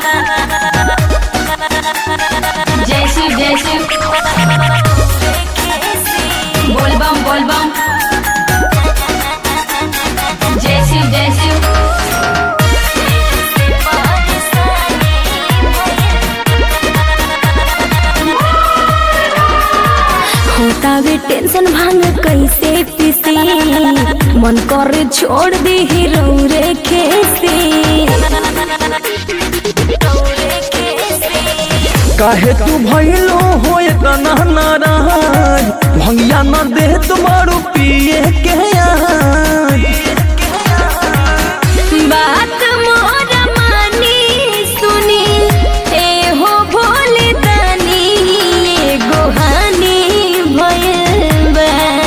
जय शिव जय शिव बोल बम बोल बम जय शिव जय शिव होता वे टेंशन भांग कैसे पीसी मन करे छोड़ दी रौरे खेसी काहे तू भइलो हो इतना नाराज भंगिया न दे तुम्हारू पिए के आज बात मोर मानी सुनी ए हो भोले दानी एगो हानि भइल बा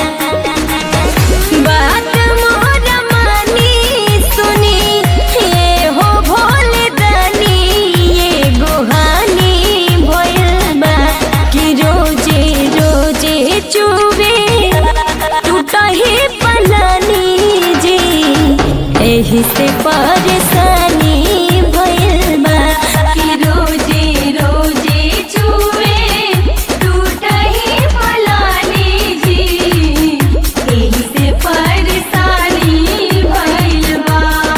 बात मोर मानी सुनी ए हो भोले दानी एगो हानि भइल बा कि रोजे रोजे चुबे टूटही पलानी जी एही से परेशानी भइल बा कि रोजे रोजे छुए टूटही फलानी जी एही से परेशानी भइल बा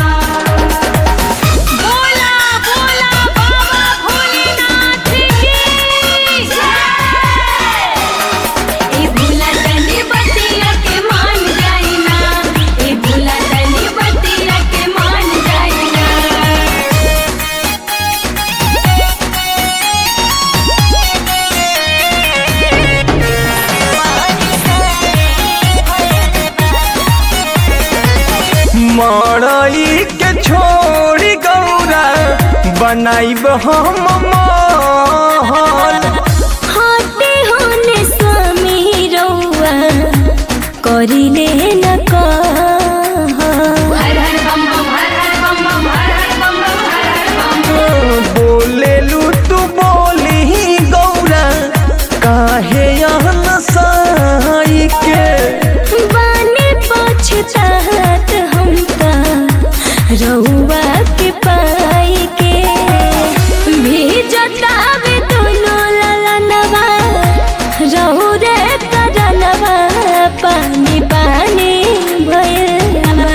बोला बोला बाबा भोलेनाथ की जय ए भोला तनी बतिया के मान जाइना ए भोला तनी बतिया के मान जाइना मड़ई के छोड़ी गौरा बनाइब हम महल हटे होने स्वामी रौआ करिले न कह हर हर बम बम हर हर बम बम हर हर बम बम हर हर बम बोलेलू तू बोली गौरा काहे यहाँ साई के बाने पछतात हम त रउआ के पाई के भीजतावे दोनों ललनवा रहु रे करनवा पानी पानी भइलवा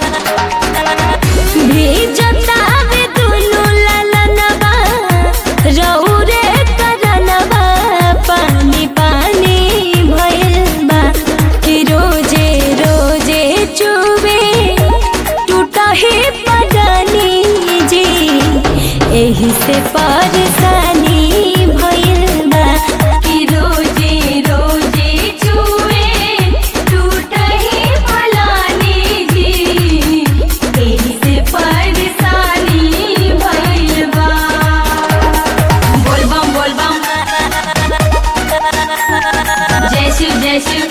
भीजतावे दोनों ललनवा रहु रे करनवा पानी पानी भइल बा कि रोजे रोजे चुबे टूटा ही पडानी जी एही से परेशानी भइल बा कि रोजे रोजे छुए टूटही फलानी जी एही से परेशानी भइल बा बोल बम बोल बम जय शिव जय शिव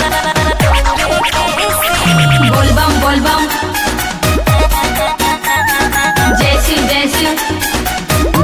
बोल बम बोल बम जय शिव जय शिव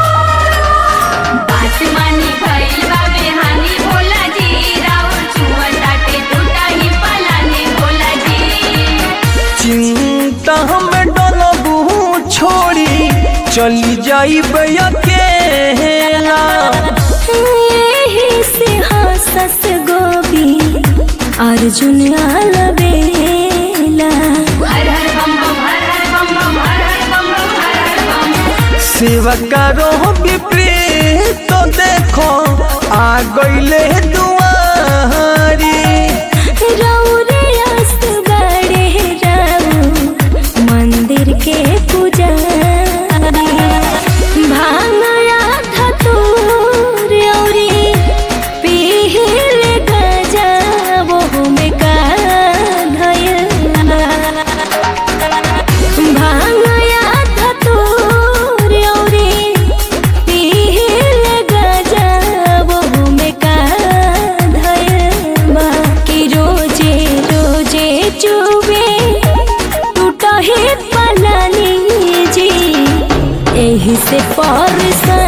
बात मानी भइल बा बेहानी भोला जी राउर छुआ टाटे टूटा ही पलानी भोला जी चिंता में डलबू छोड़ी चली जाइब अकेला एही से हंसस गोबी अर्जुन अलबेला हर हर बम बम हर हर बम बम हर हर बम बम हर हर बम सेवा करो विपरीत तो देखो आ गईले दुआरी रौरे अस बड़े राउ मंदिर के पुजारी भांगया धतूर औरी पीहिल गजा वो में का धयल भांगया धतूर औरी पीहिल गजा वो में का धयल बा कि रोजे रोजे चुबे टूटा ही पलानी जी एही से परसा